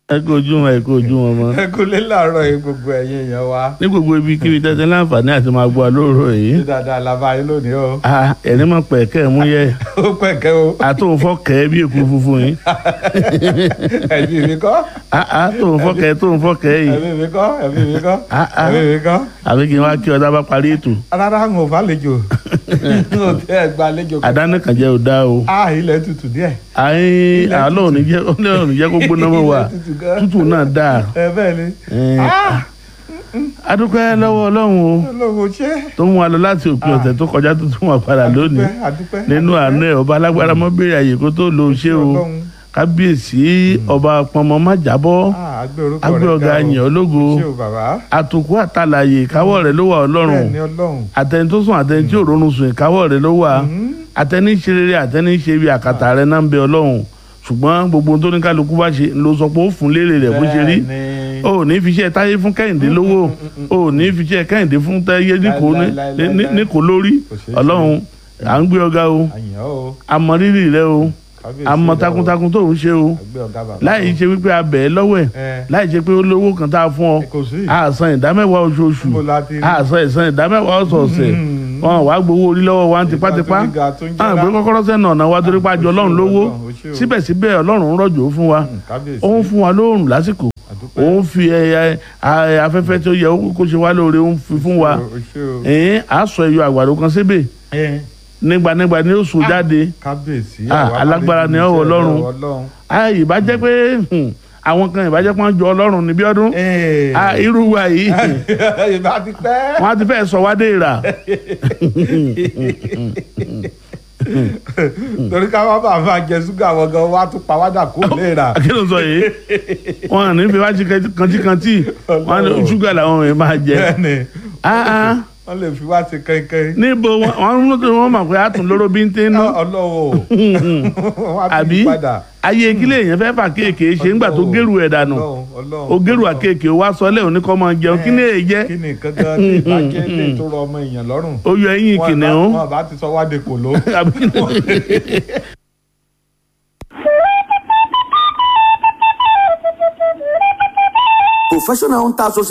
ẹ kó ojú wọn ẹ kó ojú wọn mọ́. ẹ kú lé làárọ̀ yìí gbogbo ẹ̀yin èèyàn wa ní gbogbo ibi kíbi tẹ́tẹ́ láǹfààní àti máa gbọ́ lóòrò yìí. ní dáadáa la bá yín lónìí o Ah, ẹni mọ̀ pẹ̀kẹ́ ẹ̀ mú yẹ ó pẹ̀kẹ́ o àtòun fọ́kẹ́ bí èkó funfun yìí. ẹ̀mí mi kọ́ Ah, ah, tóun fọ́kẹ́ tóun fọ́kẹ́ yìí. ẹ̀mí mi kọ́ ẹ̀mí mi kọ́ Ah, ah. ẹ̀mí mi kọ́ àbí kí n wá kí ọ̀dà bá parí ètò. rárá ń ò bá lejò ń ò tẹ́ ẹ̀ gba lejò àdáni kan jẹ́ ò dá o. a ilẹ̀ tutù díẹ̀ àyìn àlọ́ òní jẹ́ ọlọ́run òní jẹ́ kó gbóná mọ́ wa Ilẹ̀ tutù gan. tútù náà dáa. ẹ bẹ́ẹ̀ ni Eh, Ah, adúpẹ́ lọ́wọ́ ọlọ́run o Ọlọ́run ṣé tó mú wa lọ láti òpin ọ̀sẹ̀ tó kọjá tó tún wà padà lónìí adúpẹ́ adúpẹ́ nínú àánú ẹ̀ ọba alágbára mọ́ béèrè àyè kó tó lo ṣé o Ọlọ́run. kábíyèsí ọba pọnmọ má jábọ́ Ah, agbé orúkọ rẹ̀ agbé ọ̀gá ga o. yìn ọ́ lógo ṣé o bàbá àtòkù àtàlàyé ìkáwọ́ rẹ̀ ló wà ọlọ́run bẹ́ẹ̀ ni Ọlọ́run àtẹni tó sùn àtẹni tí ò ronú sùn ìkáwọ́ rẹ̀ ló wà àtẹni ṣe rere àtẹni ṣe bí àkàtà rẹ̀ náà ń bẹ ọlọ́run ṣùgbọ́n gbogbo ohun tó ní kálukú bá ṣe ló sọ pé ó fún lérè rẹ̀ bó ṣe rí Bẹ́ẹ̀ ni. o ò ní fi iṣẹ́ táyé fún kẹ́hìndé lówó o ò ní fi iṣẹ́ kẹ́hìndé fún táyé níkò ní- ní- ní- níkò lórí Kò ṣeé ṣe. ọlọ́run à ń gbé ọ̀gá o àyàn o àmọ́ rírì rẹ o kábíyèsí àmọ́ rẹ o. takuntakun tó ń ṣe o àgbé ọ̀gá bàbá láì ṣe wípé a bẹ̀ ẹ́ lọ́wọ́ ẹ̀ ẹ láì ṣe pé ó lówó kan tá a fún ọ kò sí a san ìdámẹ́wàá oṣooṣù Níbo la ti rí? a san ìsan ìdámẹ́wàá ọ̀sọ̀ọ̀sẹ̀ Mm. wọn wàá gbowó orí lọ́wọ́ wa tipátipá Ìgbà tó ní ga tó ń àwọn jẹ́ra. ìgbé kọ́kọ́rọ́ sẹ́nu ọ̀nà wa torí pàjọ ọlọ́run lówó Ọlọ́run, ó ṣé o. síbẹ̀síbẹ̀ ọlọ́run ń rọ̀jò fún wa Mm, kábíyèsí ó ń fún wa lóòrùn lásìkò àdúpẹ́ ó ń fi ẹ- ẹ- afẹ́fẹ́ tó yẹ kó ṣe wá lóore ó ń fi fún wa o ṣé o ẹ̀ẹ́n á sọ ẹyọ àgbàdo kan síbẹ̀ ẹ nígbànígbà ni ó so jáde kábíyèsí Ah, àwa alágbára máa ni lè ọwọ́ jíṣẹ́ Ọlọ́run. Ọlọ́run Ah, ìbá jẹ́ pé hmm, àwọn kan ìbá jẹ́ pé wọ́n jọ ọlọ́run níbí ọdún Ee. Ah, irú wa yìí ìbá ti pẹ́ wọ́n á ti fẹ́ sọ wá dé ìrà torí ká má bàa máa jẹ ṣúgà wọn gan wá tún pàwádà kó léra kí ló sọ yìí wọn à ní fi wá kantíkantí wọn á ní Ọlọ́run. ṣúgà làwọn èèyàn máa jẹ bẹ́ẹ̀ni Ah, ah. wọ́n lè fi wá ti kẹ́kẹ́ níbo wọn wọn wọn mọ̀ pé a tún lóró bí ń tẹ́ ná ọlọ́wọ́ wọ́n á àbí fi padà ayé kílé èèyàn fẹ́ fà kéèké ṣe ńgbà tó gẹ́rù ẹ̀ dànù ó gẹ́rù àkéèké wá sọ lẹ́hìn oníkọ́ máa jẹun kí ni èyí jẹ́ kí ni nǹkan gan tí ìbàjẹ́ lè tó rọ ọmọ èèyàn lọ́rùn ó yọ ẹyin kìnìún wọn bá ti sọ wá de kò ló. àbí kí ni- Professional Hunters